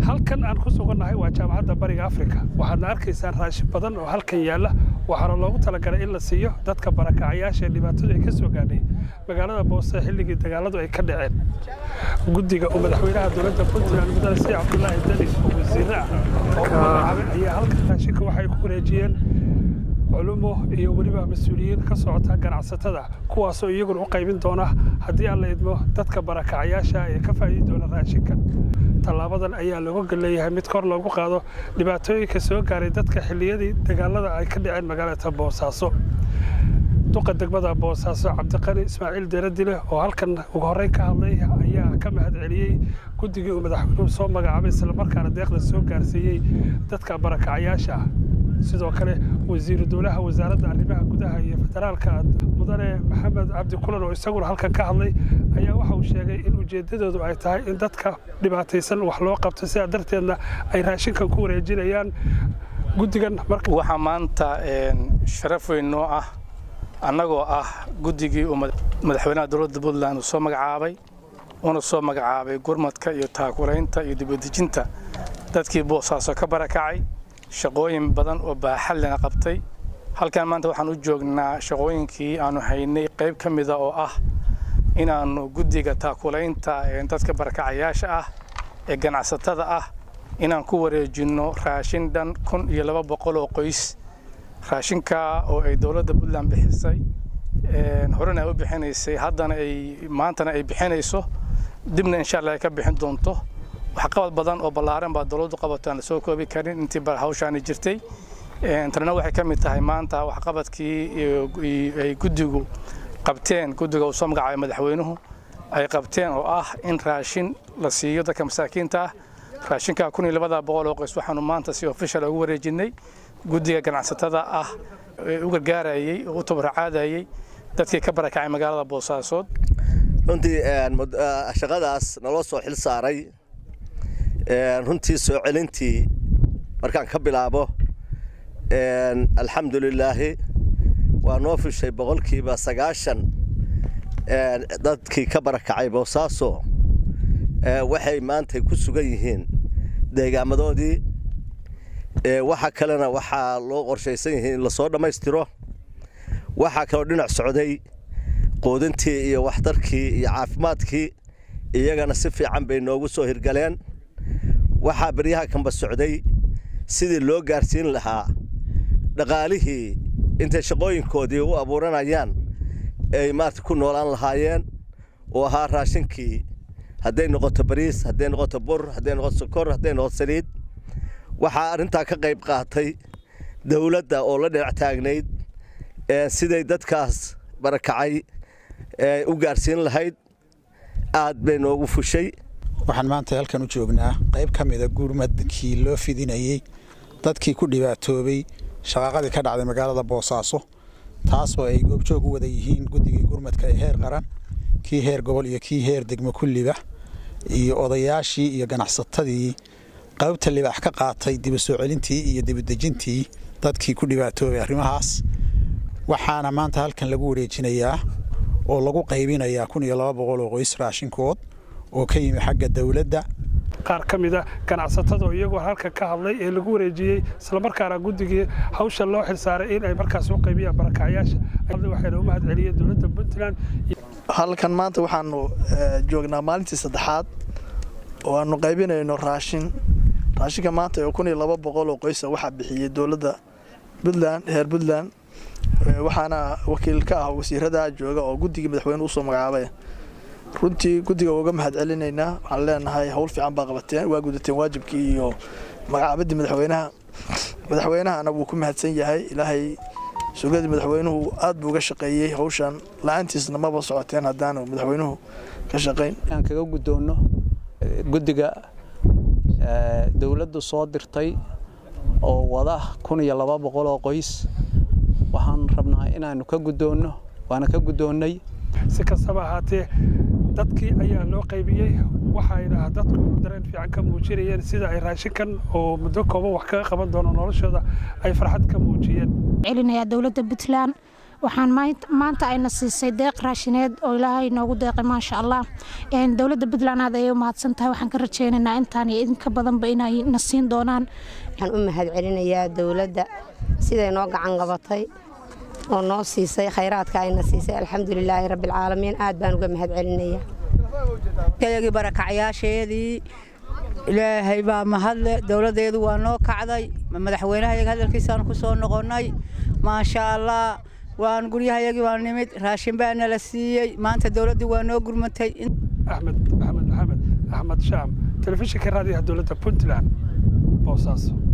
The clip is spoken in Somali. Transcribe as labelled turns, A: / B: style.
A: halkan aan ku sugannahay waa jaamacadda bariga afrika waxaadna arkaysaan raashin badan oo halkan yaalla waxaana loogu talagalay in la siiyo dadka barakacayaasha ee dhibaatadu ay ka soo gaadhay magaalada boose xilligii dagaaladu ay ka dhaceen guddiga uu madaxweynaha dowladda puntland mudane si cabdulaahi deni oo wasiirre ah oo magacaabay ayaa halkan raashinka waxay ku wareejiyeen culumo iyo weliba mas-uuliyiin ka socota ganacsatada kuwaasoo iyaguna u qaybin doona haddii aan la idmo dadka barakacayaasha ee ka faa'iidi doona raashinkan tallaabadan ayaa looga golleeyahay mid kor loogu qaado dhibaatooyinka soo gaaray dadka xilliyadii dagaalada ay ka dhaceen magaalada boosaaso duqa degmada boosaaso cabdiqani ismaaciil deeradile oo halkan ugu horreyn ka hadlay ayaa ka mahad celiyey guddigii uu madaxweynuhu soo magacaabay islamarkaana deeqda soo gaarsiiyey dadka barakacayaasha ah sidoo kale wasiiru dowlaha wasaaradda arrimaha gudaha iyo federaalka mudane maxamed cabdi kulan oo isaguna halkan ka hadlay ayaa waxa uu sheegay in ujeeddadoodu ay tahay in dadka dhibaataysan wax loo qabto sidaa darteedna ay raashinkan ku wareejinayaan guddigan
B: waxaa maanta sharaf weyn noo ah annagoo ah guddigii uu madaxweynaha dowladda puntland uu soo magacaabay uuna soo magacaabay gurmadka iyo taakulaynta iyo dibadejinta dadkii boosaaso ka barakacay shaqooyin badan oo baaxadlena qabtay halkan maanta waxaan u joognaa shaqooyinkii aanu haynay qayb ka mida oo ah inaannu guddiga taakulaynta dadka barakacayaasha ah ee ganacsatada ah inaan ku wareejinno raashin dhan kun iyo laba boqol oo qoys raashinka oo ay dowladda puntland bixisay horena ay u bixinaysay haddana ay maantana ay bixinayso dibna insha allah ay ka bixin doonto waxqabad badan oo ballaaran baa dowladdu qabato aan la soo koobi karin intii hawshaani jirtay tanina waxay ka mid tahay maanta waxqabadkii ay guddigu qabteen guddiga uu soo magacaabay madaxweynuhu ay qabteen oo ah in raashin la siiyo dadka masaakiinta ah raashinka kun iyo labada boqol oo qoys waxaanu maanta si official ugu wareejinay guddiga ganacsatada ah ee u gargaarayay oo u tabarcaadayay dadkii ka barakacay magaalada boosaasood
C: runtii shaqadaas naloo soo xil saaray runtii soo celintii markaan ka bilaabo alxamdulilaahi waa noo fishay boqolkiiba sagaashan dadkii ka barakacay boosaaso waxay maanta ku sugan yihiin deegaamadoodii waxa kalena waxaa loo qorshaysan yihiin in lasoo dhammaystiro waxaa kaloo dhinac socday quudintii iyo waxtarkii iyo caafimaadkii iyagana si fiican bay noogu soo hirgaleen waxaa beryaha kanba socday sidii loo gaarsiin lahaa dhaqaalihii intay shaqooyinkoodii u abuuranayaan ay maarata ku noolaan lahaayeen oo ahaa raashinkii hadday noqoto bariis hadday noqoto bur hadday noqoto sokor hadday noqoto saliid waxaa arrintaa ka qayb qaatay dowladda oo la dhinac taagnayd siday dadkaas barakacay u gaarsiin lahayd aad bay noogu fushay
D: waxaan maanta halkan u joognaa qayb ka mida gurmadkii loo fidinayey dadkii ku dhibaatoobay shaqaaqadii ka dhacday magaalada boosaaso taasoo ay goobjoog u wada yihiin guddigii gurmadka ee heer qaran kii heer gobol iyo kii heer degmo kulliba iyo odayaashii iyo ganacsatadii qaybta libaax ka qaatay diba soo celintii iyo dibadejintii dadkii ku dhibaatoobay arrimahaas waxaana maanta halkan lagu wareejinayaa oo lagu qaybinayaa kun iyo laba boqol oo qoys raashinkood oo ka yimi xagga dowladda
A: qaar ka mida ganacsatada oo iyagoo halka ka hadlay ee lagu wareejiyey islamarkaana guddigii hawsha loo xilsaaray in ay markaas u qaybiyaan barakacyaasha waxayna u mahad celiyeen dowladda puntland
E: halkan maanta waxaanu joognaa maalintii saddexaad oo aanu qaybinayno raashin raashinka maanta oo kun iyo laba boqol oo qoysa waxaa bixiyey dowladda puntland heer puntland waxaana wakiil ka ah wasiirada jooga oo guddigii madaxweyne usoo magacaabay runtii guddiga uga mahad celinaynaa waxaan leenahay howl fiican baa qabateen waa gudateen waajibkii iyo magacaabadii madaxweynaha madaxweynahana wuu ku mahadsan yahay ilaahay sugadii madaxweynuhu aad buu uga shaqeeyey hawshan la-aantiisna maba socoteen haddaanu madaxweynuhu ka shaqayn
F: aan kaga guddoonno guddiga dowladdu soo dirtay oo wada kun iyo laba boqol oo qoys waxaan rabnaa inaanu ka guddoonno waana ka guddoonnay
A: si kastaba ahaatee dadkii ayaa loo qaybiyey waxayna dadku dareen fiican ka muujinayeen sida ay raashinkan oo muddo kooban wax kaga qaban doono noloshooda ay farxad ka muujiyeen
G: celinayaa dowladda puntland waxaan maanta ayna siisay deeq raashineed oo ilaahay noogu deeqay maasha allah dowladda puntland aad ayay u mahadsan tahay waxaan ka rajaynaynaa intaan iyo idinka badanba inay na siin doonaan
H: waxaan u mahad celinayaa dowladda siday noo gacan qabatay oo noo siisay khayraadka ayna siisay alxamdulilaahi rabbialcaalamiin aad baan uga mahad celinaya
I: yagii barakacyaasheedii ilaahay baa mahadle dowladdeedu waa noo kacday madaxweynahayaga hadalkiisaan ku soo noqonnay maasha allah waan guryahayagii waa nimid raashin baa nala siiyey maanta dowladdii waa noo gurmatay
A: axmed axmed maxamed axmed shaam telefishinka raadiyaha dowladda puntland boosaaso